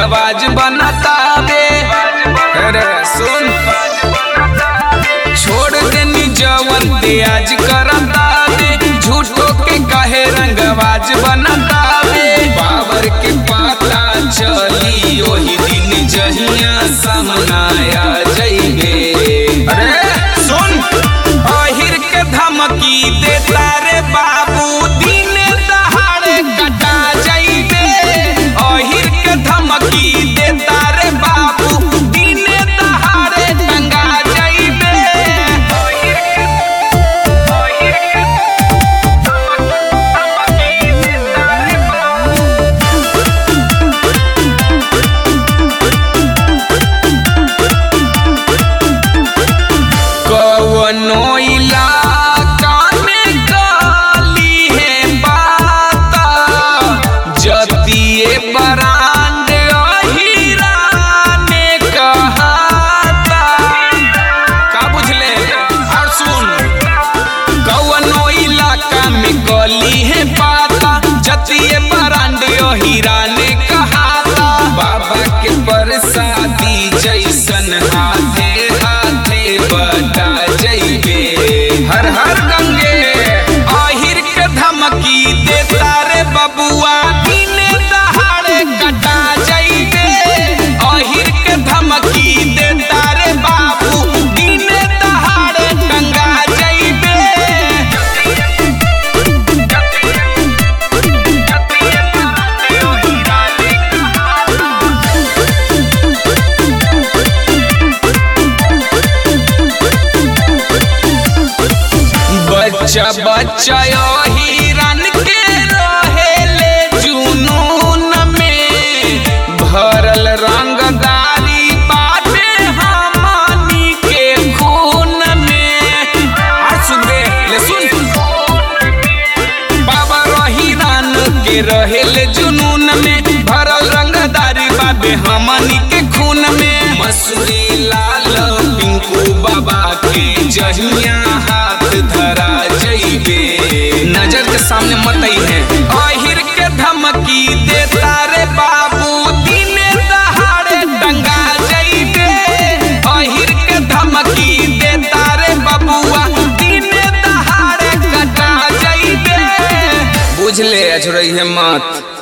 रंगबाज बनतावे अरे सुन छोड़ देनी जवन ते आज करतावे झूठो के कहे रंगबाज बनतावे बाबर के पता चली ओही दिन जहिया सामनाया जइबे अरे सुन अहिर के धमकी देता रे बाबू दिन दहाड़े कटा जइबे अहिर के धमकी देता रे बाबू दिन दहाड़े टंगा जइबे अहिर के अहिर के धमकी देता रे बाबू कवनो इलाका में गली है बाता जतिए बरांड अहिरा ने कहाता का बुझले और सुन कवनो इलाका में गली है बाता जतिए बरांड अहिरा ने कहाता बाबा के बरसाती जैसन हाथे हाथे बता जइबे हर हर गंगे आहिर के धमकी देता रे बबुआ दिन दहाड़े कटा जइबे आहिर के धमकी देता रे बाबू दिन दहाड़े टंगा जइबे बच्चा बच्चा हिरन के रहेले जुनून में भरल रंगदारी बाटे हमनी के खून में और सुन बे, ले सुन बाबा रहीरान के रहेले जुनून में भरल रंगदारी बाबे हमनी के खून में मसूरी लाल पिंकू बाबा के जहिया हाथ धरा जइबे नजर के सामने मत है अहिर के धमकी देता रे बाबू दिन दहाड़े टंगा जइबे अहिर के धमकी देता रे बबुआ दिन दहाड़े कटा जइबे बुझले अछरई है मत